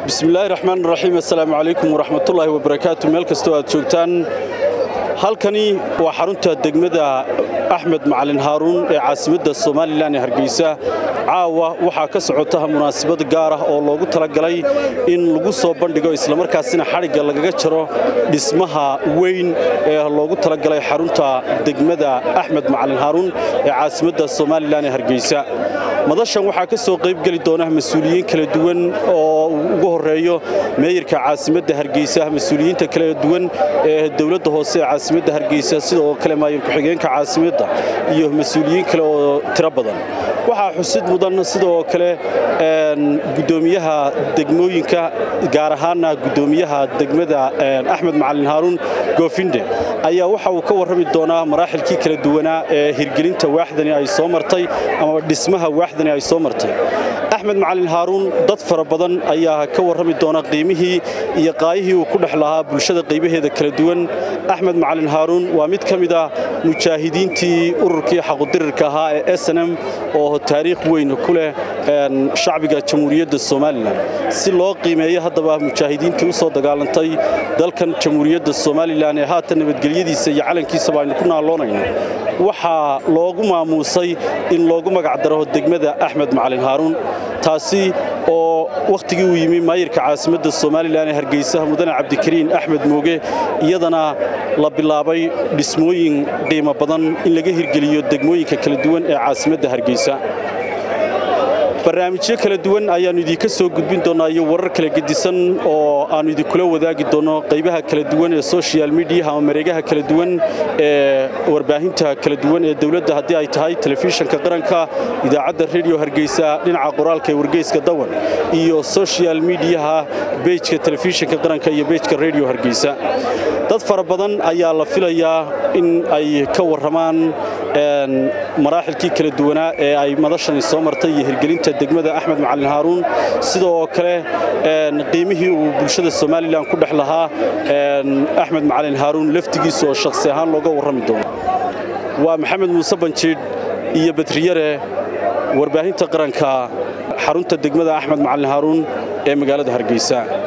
bismillaahi raxmaan raxiim assalaamu calaykum waraxmatullaahi wabarakaatu meel kastoo aad joogtaan halkani waa xarunta degmada axmed macalin haaruun ee caasimadda somalilan ee hargeysa caawa waxaa ka socota munaasabad gaar ah oo loogu talagalay in lagu soo bandhigo islamarkaasina xadhigga lagaga jaro dhismaha weyn ee loogu talagalay xarunta degmada axmed macalin haaruun ee caasimadda somalilan ee hargeysa madashan waxaa ka soo qaybgeli doona mas-uuliyiin kala duwan oo ugu horeeyo meeyarka caasimadda hargeysa mas-uuliyiinta kala duwan ee dowladda hoose ee caasimadda hargeysa sidoo kale maayir ku-xigeenka caasimadda iyo mas-uuliyiin kale oo tiro badan waxaa xusid mudan sidoo kale gudoomiyaha degmooyinka gaar ahaana gudoomiyaha degmada axmed macalin haaruun goofinde ayaa waxa uu ka warrami doonaa maraaxilkii kala duwanaa ee hirgelinta waaxdani ay soo martay ama dhismaha waaxdani ay soo martay axmed macalin haaruun dad fara badan ayaa ka warrami doona qiimihii iyo qaayihii uu ku dhex lahaa bulshada qaybaheeda kala duwan axmed macalin haaruun waa mid ka mid ah mujaahidiintii ururkii xaqudirirka ahaa ee snm oo taariikh weyn ku leh shacbiga jamhuuriyadda somalilan si loo qiimeeyo haddaba mujaahidiintii u soo dagaalantay dalkan jamhuuriyadda somalilan ee haatan nabadgelyadiisa iyo calankiisaba aynu ku naaloonayno waxaa loogu maamuusay in loogu magacdaro degmada axmed macalin haaruun taasi oo wakhtigii uu yimi maayirka caasimadda somalilan ee hargeysa mudane cabdikariin axmed mooge iyadana la bilaabay dhismooyin qiimo badan in laga hirgeliyo degmooyinka kala duwan ee caasimadda hargeysa barnaamijyo kala duwan ayaannu idinka soo gudbin doonnaa iyo warar kala gedisan oo aannu idinkula wadaagi doonno qaybaha kala duwan ee social mediaha ama mareegaha kala duwan ee warbaahinta kala duwan ee dowladda haddii ay tahay telefishanka qaranka idaacadda rediyo hargeysa dhinaca qoraalka ee wargeyska dawan iyo social mediaha bejka telefishanka qaranka iyo bejka rediyo hargeysa dad fara badan ayaa la filayaa in ay ka warramaan maraaxilkii kala duwanaa ee ay madashani soo martay iyo hirgelinta degmada axmed macalin haaruun sidoo kale qiimihii uu bulshada somalilan ku dhex lahaa axmed macalin haaruun laftigiisa oo shakhsi ahaan looga warrami doono waa maxamed muuse banjiidh iyo badriyare warbaahinta qaranka xarunta degmada axmed macalin haaruun ee magaalada hargeysa